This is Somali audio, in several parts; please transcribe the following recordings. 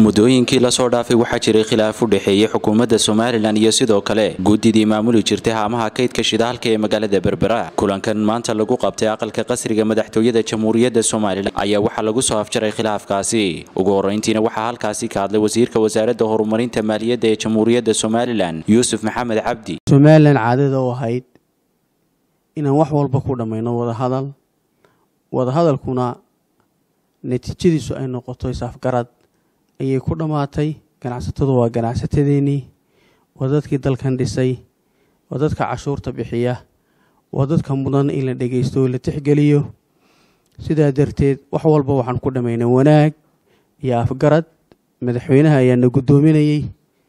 muddooyinkii lasoo dhaafay waxaa jiray khilaaf u dhexeeyey xukuumadda somalilan iyo sidoo kale guddidii maamuli jirtay haamaha kaydka shidaalka ee magaalada berbera kulankan maanta lagu qabtay aqalka qasriga madaxtooyada jamhuuriyadda somalilan ayaa waxaa lagu soo afjaray khilaafkaasi ugu horreyntiina waxaa halkaasi ka hadlay wasiirka wasaaradda horumarinta maaliyadda ee jamhuuriyadda somalilan yuusuf maxamed cabdi somalilan caadada u ahayd inaan wax walba ku dhammayno wadahadal wadahadalkuna natiijadiisu ay noqoto isafgarad ayay ku dhammaatay ganacsatadu waa ganacsatadeenii waa dadkii dalkan dhisay waa dadka cashuurta bixiya waa dadka mudan in la dhegaysto oo la tixgeliyo sidaa darteed wax walba waxaan ku dhammaynay wanaag iyo afgarad madaxweynaha ayaana guddoominayey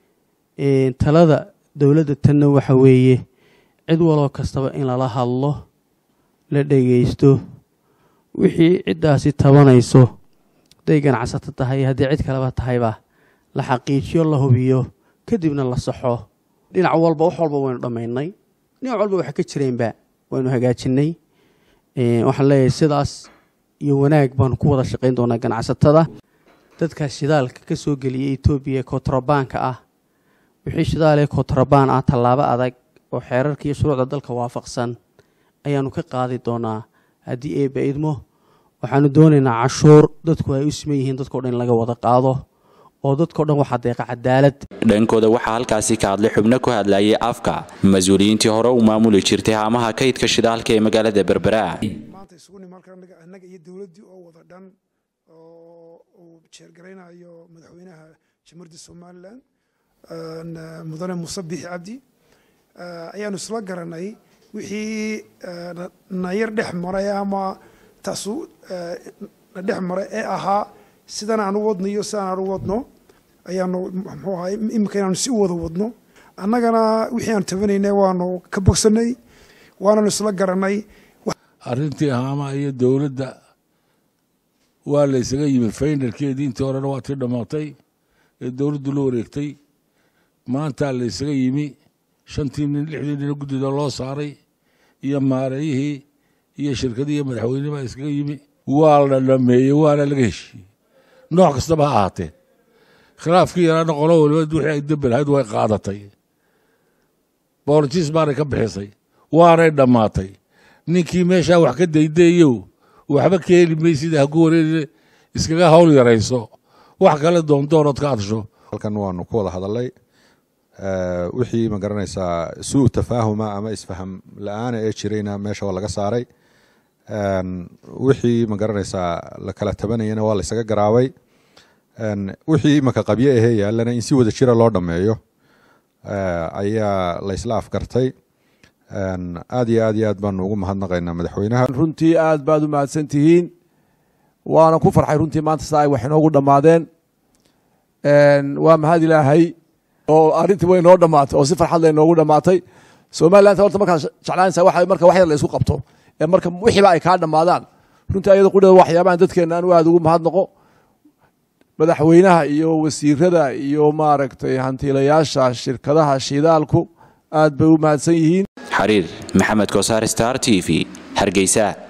talada dowladda tanna waxa weeye cid waloo kastaba in lala hadlo la dhegaysto wixii ciddaasi tabanayso hadday ganacsato tahay haddii cid kaleba tahayba la xaqiijiyo la hubiyo kadibna la saxo dhinac walba wax walba waynu dhammaynay dhinac walba waxa ka jireenba waynu hagaajinay waxaan leeyahay sidaas iyo wanaag baanu ku wada shaqayn doonaa ganacsatada dadka shidaalka ka soo geliyay etoobiya kontrabaanka ah wixii shidaal ee kontrabaan ah tallaabo adag oo xeerarka iyo shuruucda dalka waafaqsan ayaanu ka qaadi doonaa haddii eebba idmo waxaanu doonaynaa cashuur dadku ay u siman yihiin dadkao dhan in laga wada qaado oo dadkao dhan waxaa deeqa cadaalad dhankooda waxaa halkaasi ka hadlay xubno ku hadlayay afka mas-uuliyiintii hore u maamuli jirtay haamaha kaydka shidaalka ee magaalada berbera maanta isugu nimi halkan annaga iyo dowladdii oo wada dhan oo uu jeergaraynayo madaxweynaha jamhuuriyadda somalilan mudane muuse bixi cabdi ayaanu isla garanay wixii na yar dhex maray ama taasu na dhex maray ee ahaa sidan aan u wadno iyo sidaan aan u wadno ayaanu muxuu ahay imika inaanu si u wada wadno annagana wixii aan tabanayna waanu ka bogsanay waananu isla garanay arrintii haama iyo dowladda waa la ysaga yimi faynalkeedii intii horena waa tii dhammaatay ee dowladdu la wareegtay maantaa la ysaga yimi shantii nin lixdii nina guddida loo saaray iyo maareeyihii iyo shirkadii iyo madaxweyne baa iskaga yimi waa la dhameeyey waana laga heshiiyey nooc kastaba ha ahaatee khilaafkii yaraana qolo waliba wixii ay dembelahayd way qaadatay boorjiis baanay ka bixisay waanay dhammaatay ninkii meeshaa wax ka daydaeyow waxba ka heli maysida haku wareerine iskaga hawl yarayso wax kale doondoonood ka adsho halkan waanu ku wada hadalay wixii ma garanaysaa suu tafaahuma ama isfaham la-aana ee jirayna meesha waa laga saaray wixii ma garanaysaa la kala tabanayana waa la ysaga garaabay wixii imaka qabyo ahee yaalana in si wada jira loo dhammeeyo ayaa la ysla afgartay aad iyo aad iyo aad baanu ugu mahadnaqaynaa madaxweynaha runtii aad baad u mahadsan tihiin waana ku farxay runtii maanta saa ay wax inoogu dhammaadeen waa mahad ilaahay oo arrintii way inoo dhammaatay oo si farxad la inoogu dhammaatay somaliland horta markaad jeclaanaysaa waxa marka wax yar la isku qabto ee marka wixiiba ay kaa dhammaadaan runtii ayada qudheeda waxyaabahan dadkeena anu aad ugu mahadnaqo madaxweynaha iyo wasiirada iyo maaragtay hantiilayaasha shirkadaha shidaalku aad bay u mahadsan yihiin xariir maxamed kosaar star t v hargeysa